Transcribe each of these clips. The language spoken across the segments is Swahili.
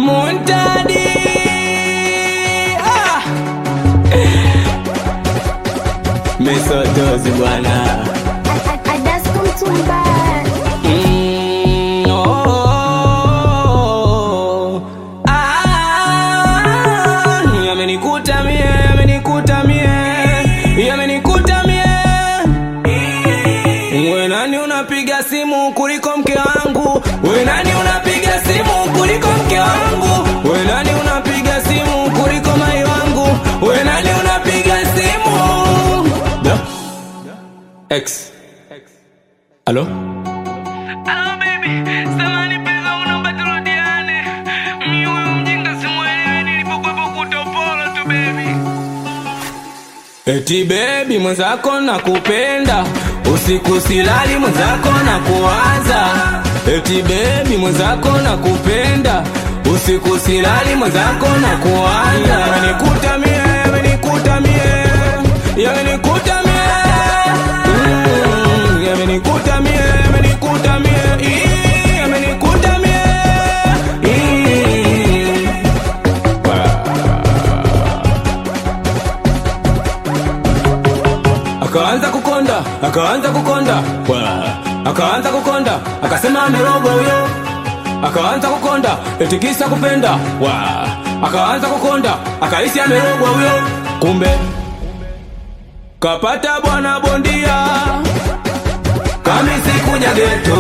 Muntadi ah. Misotozi bwana Adasco Mtumba Mm, oh, ah, yamenikuta mie, yamenikuta mie, yamenikuta mie. We nani unapiga simu kuliko mke wangu? We nani unapiga simu kuliko mke wangu? We nani unapiga simu kuliko mai wangu? We nani unapiga simu? Da? X. Halo? Hello baby, samani pesa unaomba turudiane. Mimi huyu mjinga simuelewi nilipokuwepo kutopolo tu baby. Eti bebi mwenzako nakupenda, usiku silali mwenzako na kuwaza. Eti bebi mwenzako nakupenda, usiku silali mwenzako na kuwaza. Yamenikuta mie, yamenikuta mie, yamenikuta mie, Mm, yamenikuta mie, yamenikuta mie, Ii, yamenikuta mie, Ii. akaanza kukonda akaanza kukonda Wa. akaanza kukonda akasema amerogwa huyo akaanza kukonda etikisa kupenda Wa. akaanza kukonda akahisi amerogwa huyo kumbe kapata bwana bondia kamisi kuja geto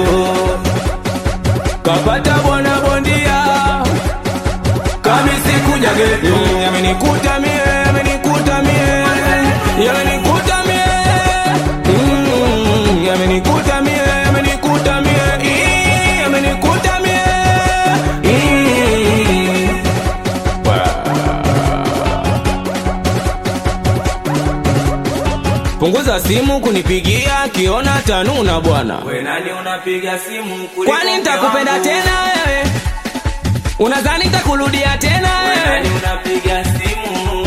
kapata bwana bondia kamisi kuja geto Mm, yamenikuta mie yamenikuta mie yamenikuta mie Mm, yamenikuta mie yamenikuta mie Ii, yamenikuta mie Ii. punguza simu kunipigia kiona tanuna bwana We nani unapiga simu kuliko kwani mke nitakupenda wangu? tena wewe unadhani nitakurudia tena We wewe nani unapiga simu?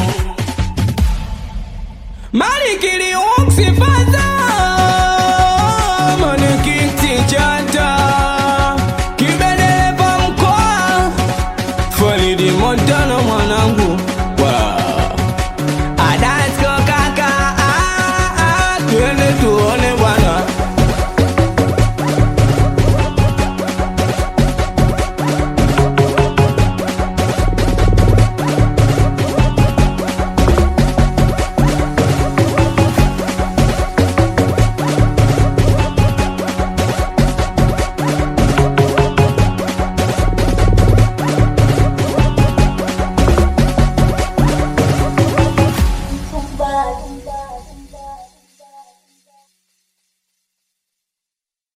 Malikili uksipata Manikiti chata Kibedelepa mkoa Faridi Montana mwanangu wow. Adasko kaka ah, ah, Twende tu